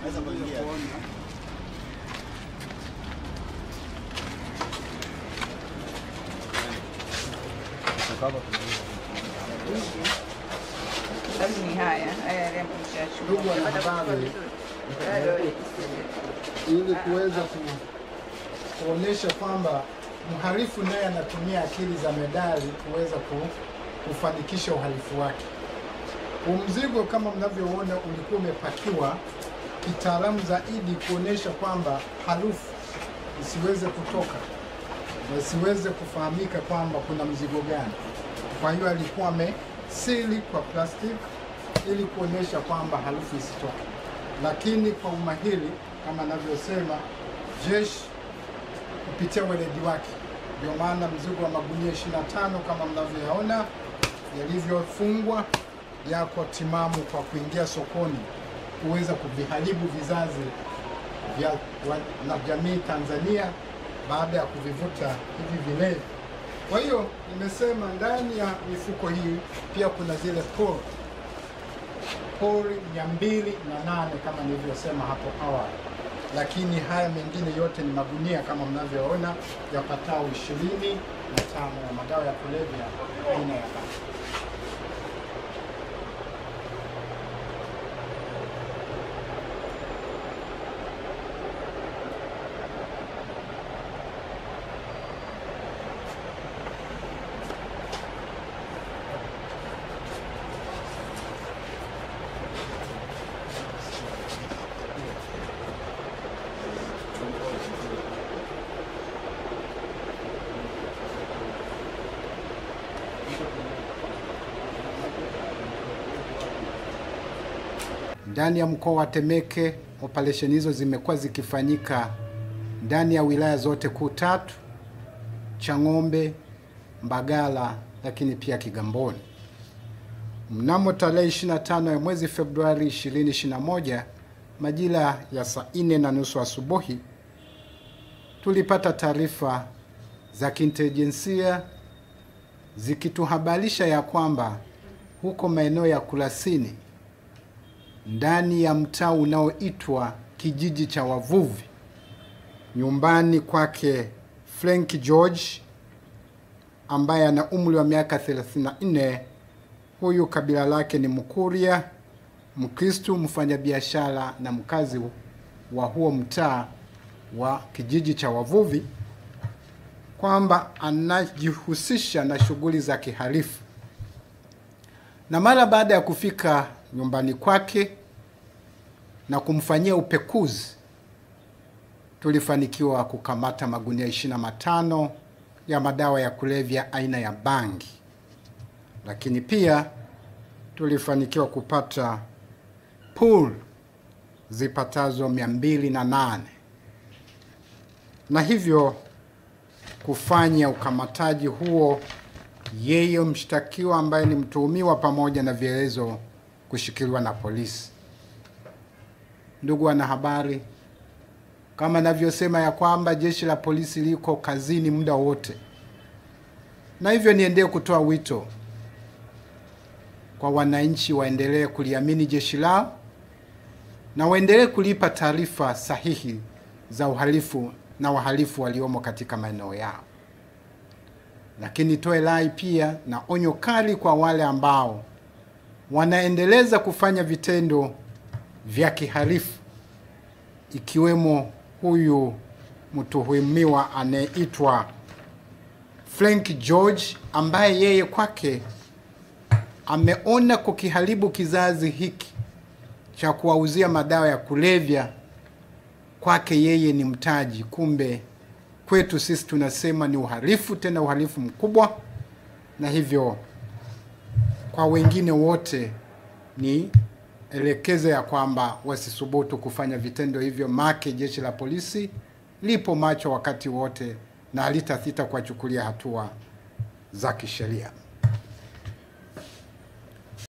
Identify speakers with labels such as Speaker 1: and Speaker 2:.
Speaker 1: Naweza kuingia.
Speaker 2: Sababu ni haya haya yale ambayo mshachukua.
Speaker 3: Ndugu wanahabari, ili kuweza ku- kuonyesha kwamba mhalifu naye anatumia akili za medali kuweza ku- kufanikisha uhalifu wake. Huu mzigo kama mnavyoona ulikuwa umepakiwa kitaalamu zaidi kuonyesha kwamba harufu isiweze kutoka na isiweze kufahamika kwamba kuna mzigo gani. Kwa hiyo alikuwa amesili kwa plastiki ili kuonyesha kwamba harufu isitoke, lakini kwa umahiri kama anavyosema jeshi kupitia weledi wake, ndio maana mzigo wa magunia 25 kama mnavyoyaona yalivyofungwa yako timamu kwa kuingia sokoni kuweza kuviharibu vizazi vya wa- na jamii Tanzania baada ya kuvivuta hivi vilevi. Kwa hiyo nimesema ndani ya mifuko hii pia kuna zile pori pori mia mbili na nane kama nilivyosema hapo awali, lakini haya mengine yote ni magunia kama mnavyoona yapatao ishirini na tano ya madawa ya kulevya aina ya bangi. Ndani ya mkoa wa Temeke operesheni hizo zimekuwa zikifanyika ndani ya wilaya zote kuu tatu: Chang'ombe, Mbagala, lakini pia Kigamboni. Mnamo tarehe 25 ya mwezi Februari 2021 majira ya saa nne na nusu asubuhi tulipata taarifa za kiintelijensia zikituhabarisha ya kwamba huko maeneo ya Kurasini ndani ya mtaa unaoitwa kijiji cha wavuvi, nyumbani kwake Frank George ambaye ana umri wa miaka 34. Huyu kabila lake ni Mkuria, Mkristu, mfanyabiashara na mkazi wa huo mtaa wa kijiji cha wavuvi, kwamba anajihusisha na shughuli za kihalifu na mara baada ya kufika nyumbani kwake na kumfanyia upekuzi, tulifanikiwa kukamata magunia 25 ya madawa ya kulevya aina ya bangi, lakini pia tulifanikiwa kupata pool zipatazo 208 na hivyo kufanya ukamataji huo yeye mshtakiwa ambaye ni mtuhumiwa pamoja na vielezo kushikiliwa na polisi. Ndugu wanahabari, kama navyosema ya kwamba jeshi la polisi liko kazini muda wote, na hivyo niendelee kutoa wito kwa wananchi waendelee kuliamini jeshi lao na waendelee kulipa taarifa sahihi za uhalifu na wahalifu waliomo katika maeneo yao lakini toe rai pia na onyo kali kwa wale ambao wanaendeleza kufanya vitendo vya kihalifu ikiwemo huyu mtuhumiwa anayeitwa Frank George ambaye yeye kwake ameona kukiharibu kizazi hiki cha kuwauzia madawa ya kulevya kwake yeye ni mtaji, kumbe kwetu sisi tunasema ni uhalifu, tena uhalifu mkubwa, na hivyo kwa wengine wote ni elekeze ya kwamba wasisubutu kufanya vitendo hivyo, make jeshi la polisi lipo macho wakati wote na halitasita kuwachukulia hatua za kisheria.